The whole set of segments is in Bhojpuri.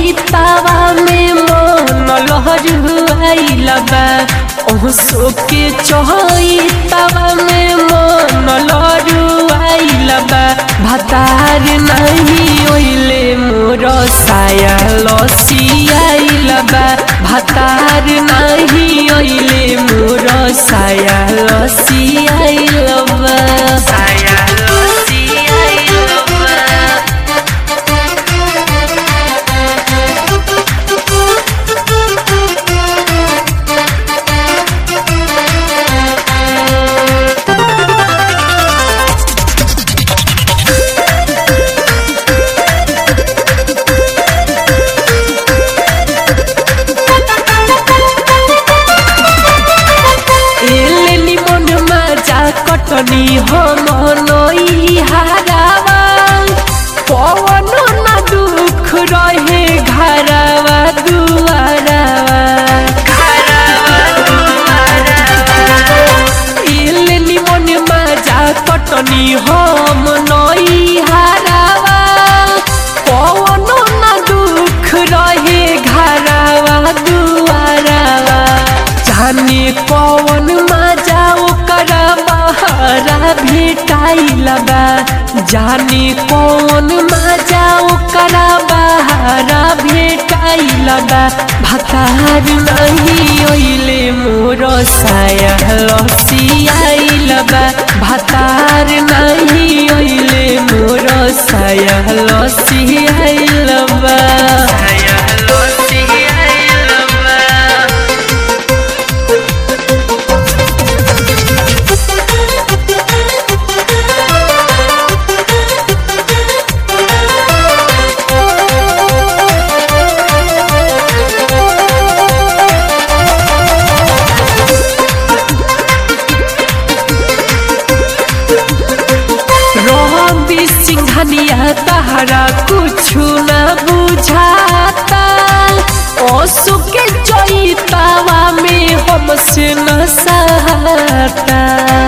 चैतावा में मन लहरुआइल बा ओसो के चैतावा में मन लहरुआइल बा भतार नहीं ओइले मोर साया लसियाइल बा भतार नहीं ओइले मोर साया लसियाइल बा साया लसियाइल बा एले निमन माजा कटनी हम नई हारावा पवन न दुख रहे घरवा दुआरावा एले निमन माजा कटनी हम नई हारावा पवन न दुख रहे घरवा दुआरावा जाने कौन मजा ओकर बहरा भेटाइल बा जाने कौन मजा ओकर बहरा भेटाइल बा भतार नहीं ओइले मोर साया लसियाइल बा भतार नहीं ओइले मोर साया लसियाइल बा साया लसियाइल बा रवि सिंघनिया तहरा कुछु न बुझाता ओसु के चैतावा में हमसे न सहाता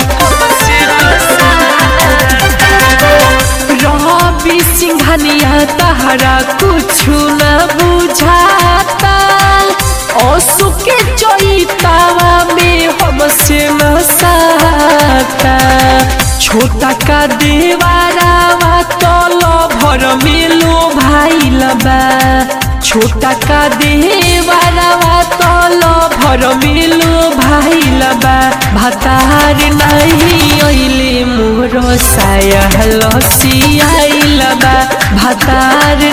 रवि सिंघनिया तहरा कुछु न बुझाता ओसु के चैतावा में हमसे न सहाता छोटा का देवारावा तल भर मिलो भाई लबा छोटा का देवारावा तल भर मिलो भाई लबा भतार नहीं ओइले मोर साया लसियाइल बा भतार